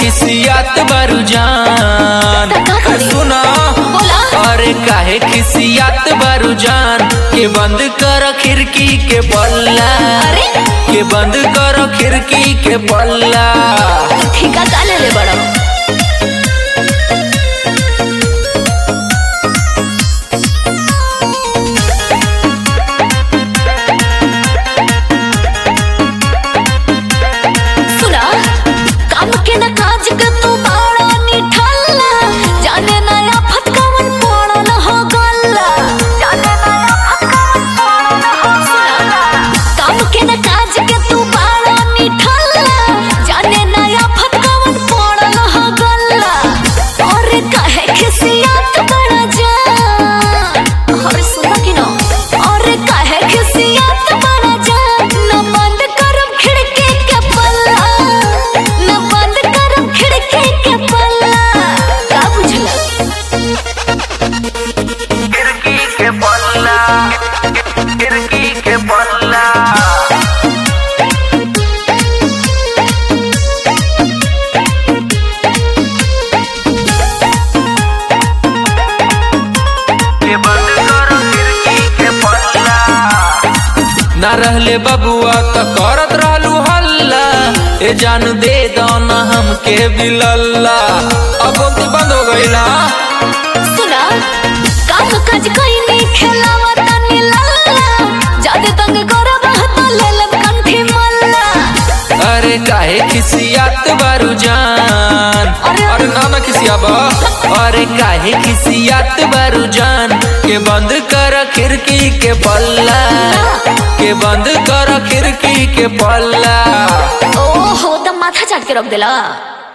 खिसियात बारू जान त का करी? सुना बोला। अरे काहे खिसियात बारू जान के बंद कर खिड़की के पल्ला अरे? के बंद कर खिड़की के पल्ला ठीका का ले ले बड़ा सुना काम के न काज के तू बाड़ा निठल्ला जाने नया फटकावन पड़ल हो गल्ला जाने नया फटकावन पड़ल हो सुना काम के न काज के तू बाड़ा निठल्ला जाने नया फटकावन पड़ल हो गल्ला और कहे खिसियत बड़ा जान और सुना कि ना और कहे खिसियत बड़ा जान न बंद करम खिड़की के पल्ला न बंद करम खिड़की के पल्ला का बुझला खिड़की के पल्ला खिड़की के पल्ला के बंद करो खिड़की के पल्ला ना रहले बबुआ त करत रहलू हल्ला ए जान दे दो ना हमके बिलल्ला अब बोलती बंद हो गईला सुना काम काज कइनी खेलावा तनी लल्ला जादे तंग करब त लेलब कंठी मल्ला अरे काहे खिसियात बारू जान अरे- अरे ना ना खिसियाबा अरे काहे खिसियात बारू जान के बंद कर खिड़की के पल्ला के बंद कर खिड़की के पल्ला ओहो त माथा चाट के रख देला